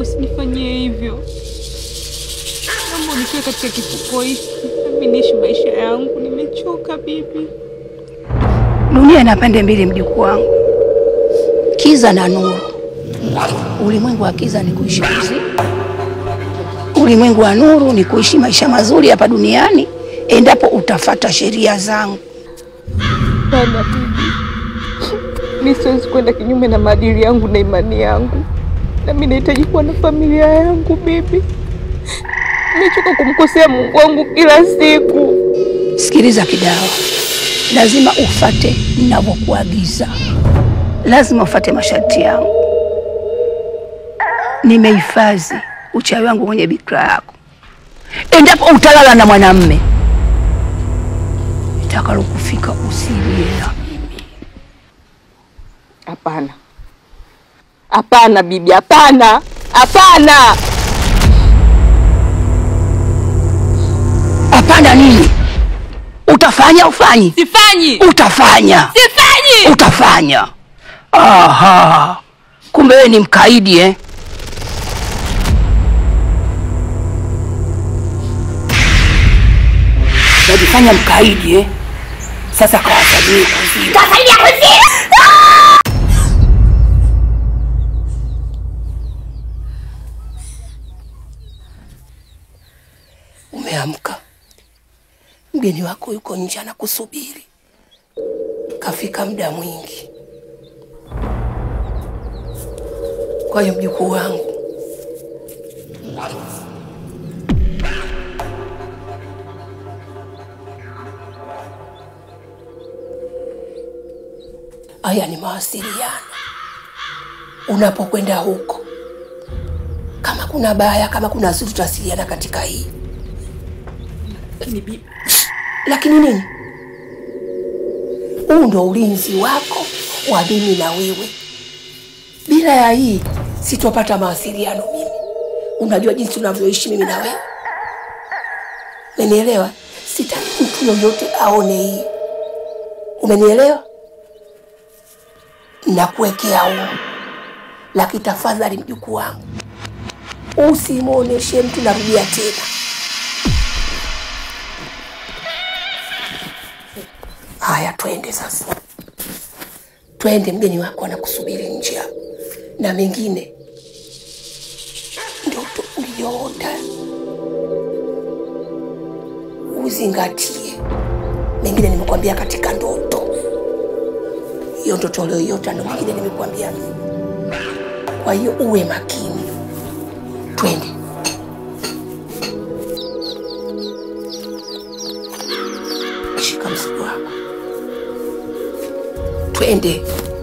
usinifanyie hivyo. Naomba unitoe katika kifuko hiki, nami niishi maisha yangu. Nimechoka bibi. Dunia ina pande mbili, mjukuu wangu, kiza na nuru. Ulimwengu wa kiza ni kuishi usiku, ulimwengu wa nuru ni kuishi maisha mazuri hapa duniani, endapo utafata sheria zangu. Hapana bibi, mi siwezi kwenda kinyume na maadili yangu na imani yangu, nami nahitaji kuwa na familia yangu bibi. Nimechoka kumkosea Mungu wangu kila siku. Sikiliza Kidawa, lazima ufate ninavyokuagiza, lazima ufate masharti yangu. Nimehifadhi uchawi wangu kwenye bikira yako. Endapo utalala na mwanamme, itakalokufika usilie na mimi. Hapana, hapana bibi, hapana, hapana. Hapana nini? Utafanya ufanyi? Sifanyi, Utafanya, sifanyi. utafanya. Aha, kumbe wewe ni mkaidi eh? Najifanya mkaidi eh? Sasa kawasalie kuzimu. Umeamka, mgeni wako yuko nje anakusubiri, kafika muda mwingi. Kwa hiyo mjukuu wangu, haya ni mawasiliano. Unapokwenda huko, kama kuna baya, kama kuna zuri, tutawasiliana katika hii lakini nini, huu ndo ulinzi wako wa mimi na wewe. Bila ya hii sitopata mawasiliano mimi. Unajua jinsi unavyoishi mimi na wewe, umenielewa? Sitaki mtu yoyote aone hii, umenielewa? Nakuwekea huu, lakini tafadhali mjukuu wangu, usimwoneshe mtu. Narudia tena, Haya, twende sasa, twende. Mgeni wako anakusubiri nje hapo, na mengine ndoto uliyoota uzingatie. Mengine nimekwambia katika ndoto, hiyo ndoto uliyoiota ndo mengine nimekwambia mimi. Kwa hiyo uwe makini, twende. Shika mzigo wako, twende.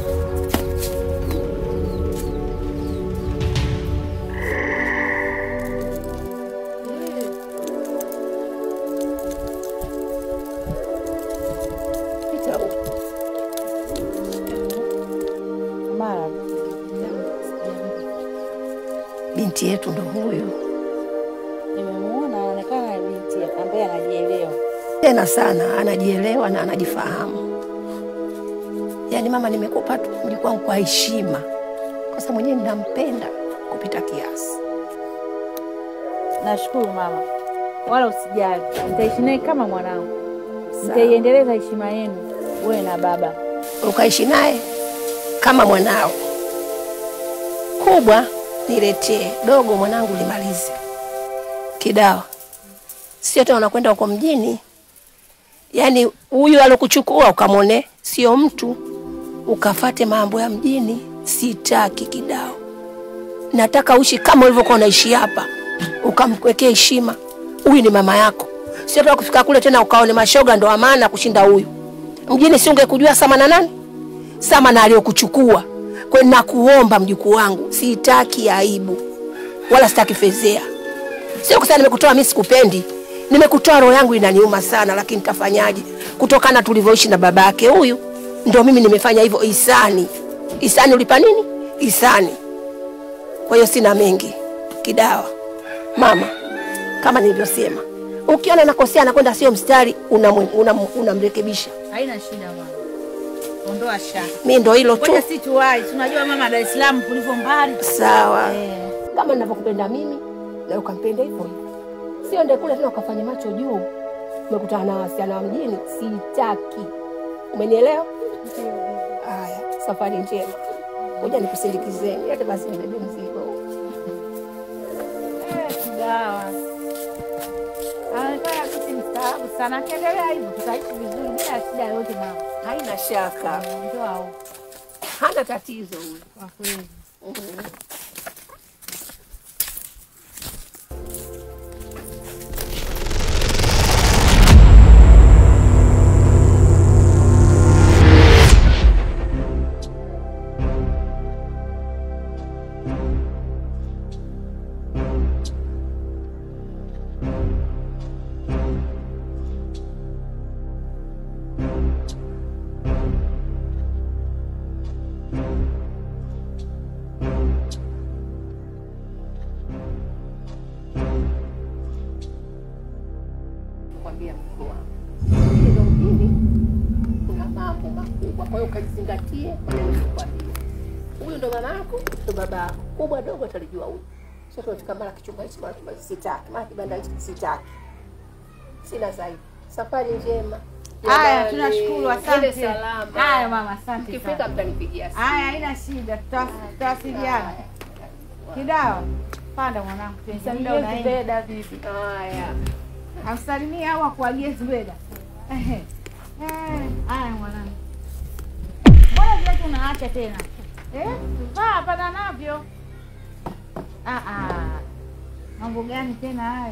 Pita huko. Binti yetu ndo huyu Nimemuona anaonekana ni binti ambaye anajielewa. tena sana, anajielewa na anajifahamu. Yaani mama, nimekupa tu mjukuu wangu kwa heshima, kwa sababu mwenyewe ninampenda kupita kiasi. Nashukuru mama, wala usijali, nitaishi naye kama mwanangu, nitaiendeleza heshima yenu wewe na baba. ukaishi naye kama mwanao. Kubwa niletee, dogo mwanangu limalize. Kidawa sio tena unakwenda huko mjini, yaani huyu alokuchukua ukamwone sio mtu, ukafate mambo ya mjini. Sitaki Kidawa, nataka uishi kama ulivyokuwa unaishi hapa, ukamwekea heshima. Huyu ni mama yako, sio tena kufika kule tena ukaone mashoga ndo amana kushinda huyu mjini. Si ungekujua sama na nani sama na aliyokuchukua. Kwa hiyo nakuomba mjukuu wangu, sitaki aibu wala sitaki fezea. Sio kusema nimekutoa mimi sikupendi, nimekutoa roho yangu inaniuma sana, lakini tafanyaje? Kutokana tulivyoishi na baba yake huyu, ndio mimi nimefanya hivyo. Isani, Isani ulipa nini? Isani. Kwa hiyo sina mengi. Kidawa mama, kama nilivyosema, ukiona nakosea nakwenda sio mstari, unamrekebisha una, una unamrekebisha. Haina shida mama, ondoa shaka. mi ndo hilo tu. Ngoja si tuwai, tunajua mama Dar es Salaam kulivyo mbali. Sawa. Eh. kama ninavyokupenda mimi na ukampenda hivyo hivyo. Sio ndio kule tena ukafanya macho juu, umekutana na wasichana wa mjini. Sitaki, umenielewa? Haya, safari njema, ngoja nikusindikizeni. Hata basi nibebe mzigo. Dawa anaonekana sisi mstaabu sana, akiendelea hivyo tutaishi vizuri bila shida yoyote. Mama Haina shaka, ndio au hana tatizo huyu. kwa kweli. Kwambia mkuu wangu, hilo mjini kuna mambo makubwa, kwa hiyo ukajizingatie maneno nikwambia. Huyu ndo mama yako, ndo baba yako, kubwa dogo atalijua huyu. Sio tunafika mara kichumba hichi mara kichumba hichi, sitaki, mara kibanda hichi sitaki, sina zaidi. Safari njema. Haya, Jamani, tunashukuru, twende asante. salama. Haya mama, asante Mkifika sana. mtanipigia simu. Haya, haina shida, tuta- tutawasiliana. Kidawa, panda mwanangu, muda Salimie unaenda. Zubeda bibi. Haya. Amsalimie au akuagie Zubeda. Ehe. Eh, Haya mwanangu, mbona viatu unaacha tena eh? Vaa pana navyo. Ah, ah. Mambo gani tena hayo?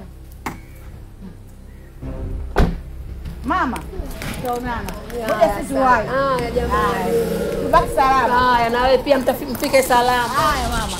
Mama, tutaonana. Ngoja sisi tuwahi. Haya jamani. Haya. Tubaki salama. Haya, na wewe pia mtafi- mfike salama. Haya mama.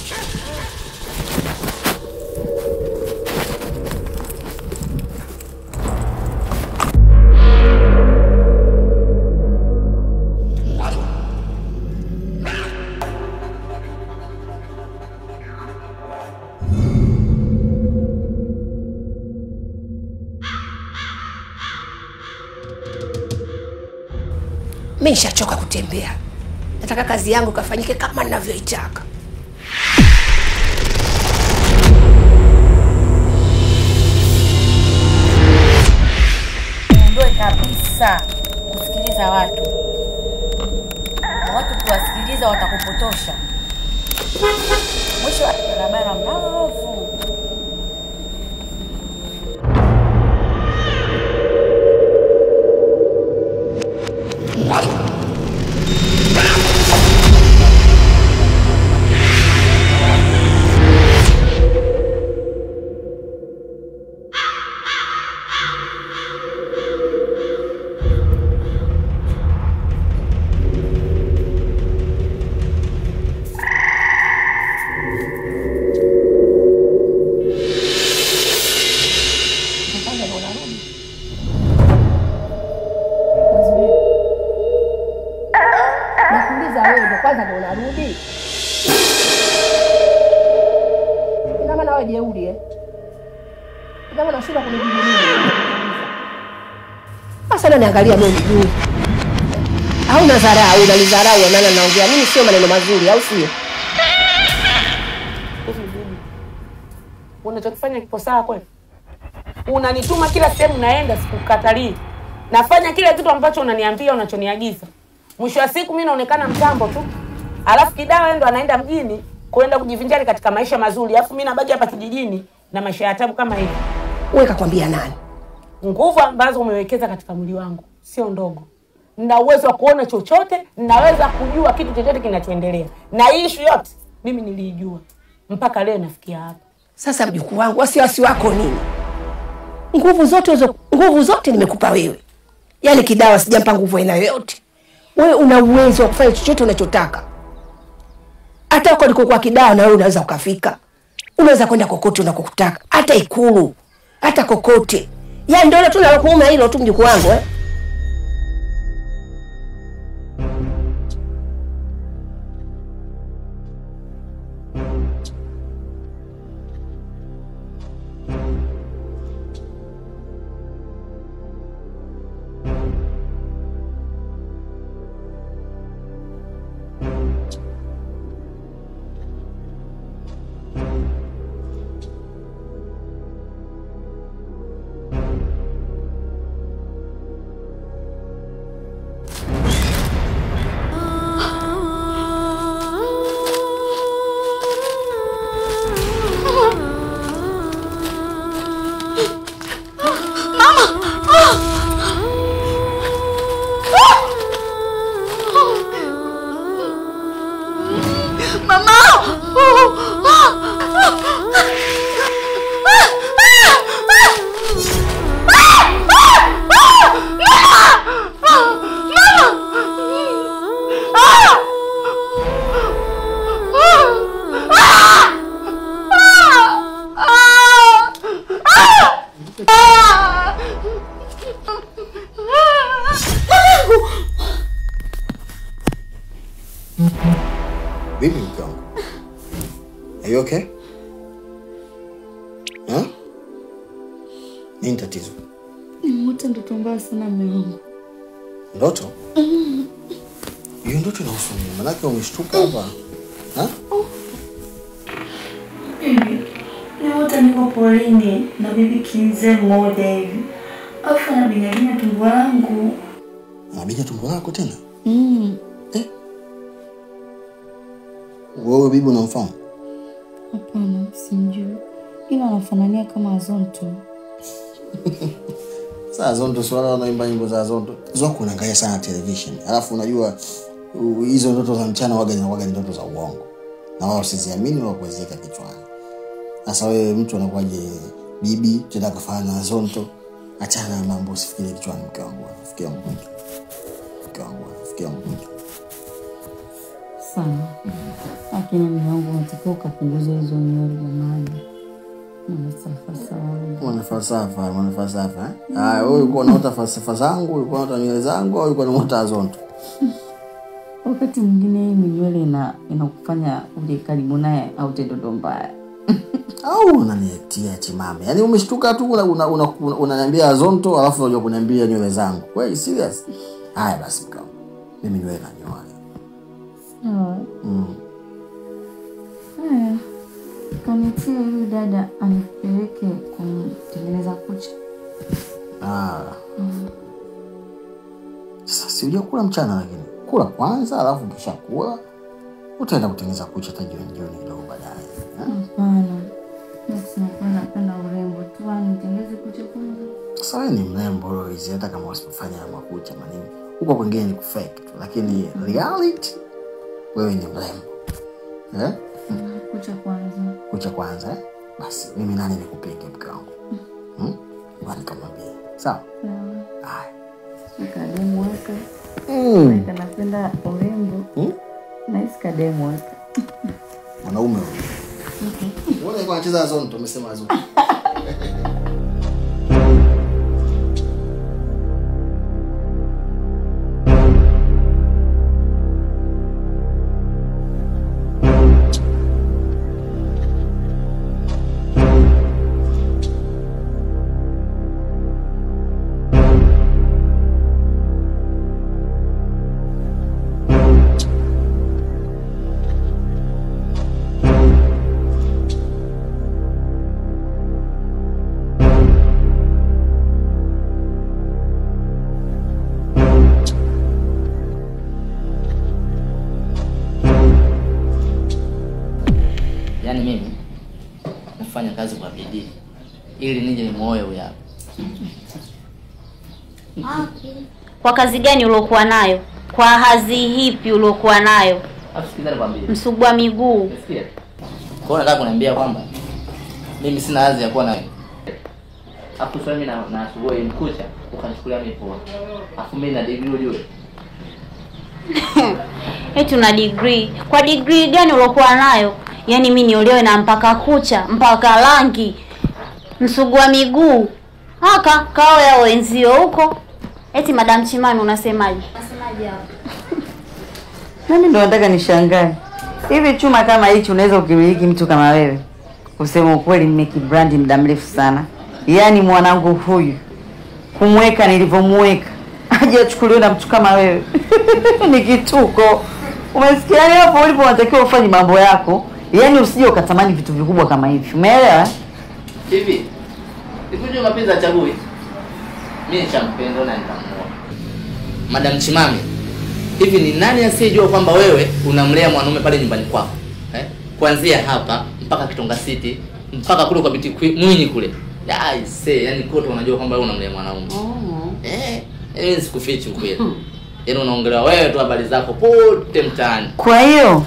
Mi nishachoka kutembea, nataka kazi yangu ikafanyike kama ninavyoitaka. Ondoe kabisa kusikiliza watu. Watu kuwasikiliza watakupotosha. Mwisho wa barabara mbovu. Kwanza ndo unarudi. Nakuuliza wewe ndo kwanza ndo unarudi? Ina maana wewe jeuri eh? Ina maana unashinda kunijibu mimi. Sasa nani angalia mimi juu? Au unadharau, unanidharau maana naongea mimi sio maneno mazuri au sio? Hivi bibi, unachokifanya kipo sawa kweli? Unanituma kila sehemu naenda, sikukatalii. Nafanya kile kitu ambacho unaniambia, unachoniagiza. Mwisho wa siku mimi naonekana mtambo tu, alafu Kidawa yeye ndo anaenda mjini kuenda kujivinjari katika maisha mazuri, alafu mimi nabaki hapa kijijini na maisha ya tabu kama hivi. Wewe kakwambia nani? Nguvu ambazo umewekeza katika mwili wangu sio ndogo. Nina uwezo wa kuona chochote, ninaweza kujua kitu chochote kinachoendelea, na hii issue yote mimi nilijua mpaka leo nafikia hapa. Sasa mjukuu wangu, wasiwasi wako nini? Nguvu zote hizo, nguvu zote nimekupa wewe. Yaani Kidawa sijampa nguvu aina yoyote. Wewe una uwezo wa kufanya chochote unachotaka. Hata huko ulikokuwa Kidawa na wewe unaweza ukafika. Unaweza kwenda kokote unakotaka, hata Ikulu, hata kokote. Yaani ndio tu nalokuuma hilo tu mjukuu wangu eh? Vipi mke wangu? Are you okay? Huh? Nini tatizo? Nimeota ndoto mbaya sana mume wangu. Ndoto? Hiyo ndoto inahusu nini? Manake umeshtuka hapa. Ha? Nimeota niko porini na bibi kimzee mmoja hivi, afu anabinyabinya tumbo langu. Anabinya tumbo lako tena? Mm. Eh? Wewe bibi unamfahamu? Hapana, simjui, ila anafanania kama Azonto. Saa Zonto si wale wanaimba nyimbo za Zonto. Zoko unaangalia sana television. Alafu unajua u- hizo ndoto za mchana waga zinakuwaga ni ndoto za uongo. Na wao siziamini wala kuziweka kichwani. Sasa wewe mtu anakuwaje bibi tena kafana na Zonto? Achana na mambo usifikirie kichwani mke wangu. Fikiria mgonjwa. Mke wangu, fikiria mgonjwa. Sana. Lakini mume wangu unatakiwa ukapunguza hizo nywele jamani. Mnasafa sawa. Mwana falsafa, mwana falsafa. eh? Haya, wewe ulikuwa unaota falsafa zangu, ulikuwa unaota nywele zangu au ulikuwa unaota Zonto? Wakati mwingine hii minywele ina inakufanya uje karibu naye au tendondo mbaya. au unaniletea chimame yaani umeshtuka tu unaniambia una, una, una, unaniambia zonto alafu unajua kuniambia nywele zangu kweli serious haya basi mkao mimi nywele nanyoa Sawa. mm. Haya. Kanitie huyu dada anipeleke kumtengeneza kucha. ah. sasa si ujua kula mchana lakini kula kwanza alafu kisha kula utaenda kutengeneza kucha hata jioni jioni kidogo baadaye eh? Hapana. Basi nakuwa napenda urembo tu, anitengeze kucha kwanza. sasa wewe ni mrembo Lois, hata kama usipofanya makucha manini huko kwingine ni kufake tu lakini reality wewe ni mrembo eh? Kucha kwanza. kucha kwanza eh? basi mimi nani nikupinge mke wangu hmm? Ngoja nikamwambie sawa Sawa. haya Kademu weka. mm. Kanapenda urembo. hmm? Nahisi kademu weka. mwanaume huyo Mbona alikuwa anacheza zonto umesema zonto yaani mimi nafanya kazi kwa bidii ili nije nimuoe huyu hapa Kwa kazi gani uliokuwa nayo? Kwa hazi hipi uliokuwa nayo? Alafu sikiza nikwambie. Msugua miguu. Umesikia? Kwa hiyo nataka kuniambia kwamba mimi sina hazi ya kuwa na Alafu sasa mimi na na asubuhi mkucha ukanichukulia mimi poa. Alafu mimi na degree ujue. Eti una degree. Kwa degree gani uliokuwa nayo? Yaani mimi niolewe na mpaka kucha, mpaka rangi, msugua miguu. Haka kao ya wenzio huko. Eti Madam Chimani unasemaje? Unasemaje hapo? Nami ndo nataka nishangae hivi, chuma kama hichi unaweza ukimiliki mtu kama wewe? Kusema ukweli, nimekibrandi muda mrefu sana. Yaani mwanangu huyu kumweka nilivyomweka aje achukuliwe na mtu kama wewe ni kituko. Umesikia? Yaani hapo ulipo unatakiwa ufanye mambo yako, yaani usije ukatamani vitu vikubwa kama hivi, umeelewa? Hivi. Ikuje mapenzi achagui. Mimi nishampenda na nitamuoa. Madam Chimami. Hivi ni nani asiyejua kwamba wewe unamlea mwanaume pale nyumbani kwako? Eh? Kuanzia hapa mpaka Kitonga City mpaka kule kwa Biti Kwi- Mwinyi kule. Ya ise, yani kote unajua kwamba wewe unamlea mwanaume. Eh, mimi sikufichi ukweli. Yaani unaongelewa wewe tu habari zako pote mtaani. Kwa hiyo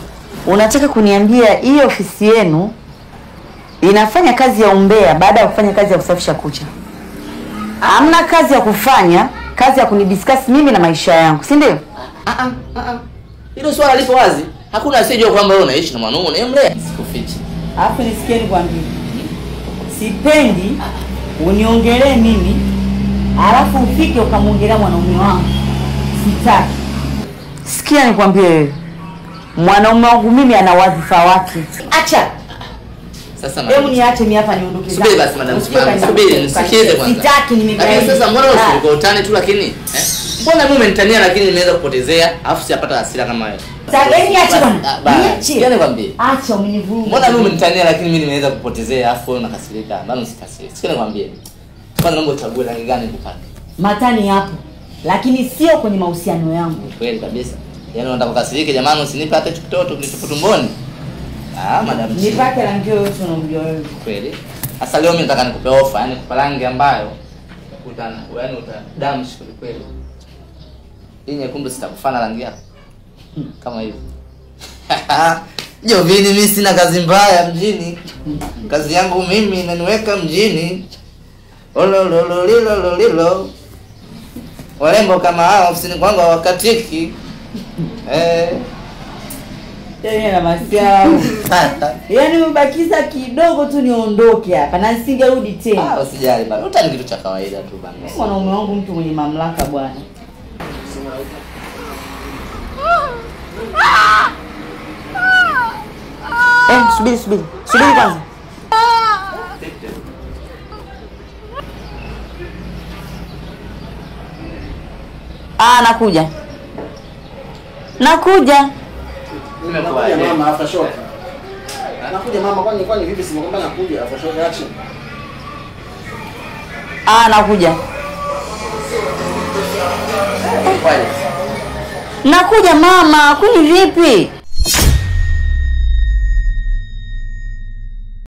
unataka kuniambia hii ofisi yenu inafanya kazi ya umbea baada ya kufanya kazi ya kusafisha kucha? Hamna kazi ya kufanya, kazi ya kunidiscuss mimi na maisha yangu, si ndio? Ah, ah, ah, ah. Hilo swala lipo wazi. Hakuna asiyejua kwamba wewe unaishi na mwanaume unayemlea. Sikufichi. Alafu nisikie nikwambie, sipendi uniongelee mimi alafu ufike ukamwongelea mwanaume wangu, sitaki. Sikia nikwambie wewe, mwanaume wangu mimi ana wadhifa wake. Acha Sasa hebu madam. niache mimi hapa niondoke zangu. Subiri basi madam Usitoke Simama. nje. Subiri nisikize kwanza. Sitaki nimegaidi. Lakini sasa mbona Ah. usilikuwa utani tu lakini eh? Mbona mimi umenitania lakini nimeweza kupotezea alafu sijapata hasira kama wewe. Sasa hebu niache Ah, bwana. bana. Niache. Sikia nikwambie. Acha umenivuruga. Mbona mimi umenitania lakini mimi nimeweza kupotezea alafu wewe unakasirika. Bana usikasirike. Sikia nikwambie. Kwanza naomba uchague rangi gani nikupake. Matani hapo. Lakini sio kwenye mahusiano yangu. Kweli kabisa. Yaani unataka kukasirike jamani usinipe hata hicho kitoto kilichopo tumboni. Ah, madam. Nipake rangi yoyote unamjua wewe. kweli. Sasa leo mimi nataka nikupe ofa, yani kupa rangi ambayo uta yani utadamshi kweli kweli. Hii nyekundu sitakufana rangi yako. Kama hivi. Jovini, mimi sina kazi mbaya mjini. Kazi yangu mimi inaniweka mjini. Ololololilololilo. Warembo kama hao ofisini kwangu hawakatiki. Eh. Yaani na masiao. Yaani umebakiza kidogo tu niondoke hapa na nisingerudi Ah, tena. usijali bana. Utani kitu cha kawaida tu bana. Mwanaume wangu mtu mwenye mamlaka bwana. Eh, subiri subiri. Subiri kwanza. Ah, nakuja. Nakuja. Nakuja mama after shock. Nakuja mama kwani kwani vipi simekwambia nakuja after shock action. Ah, nakuja. Nakuja mama, kuni vipi?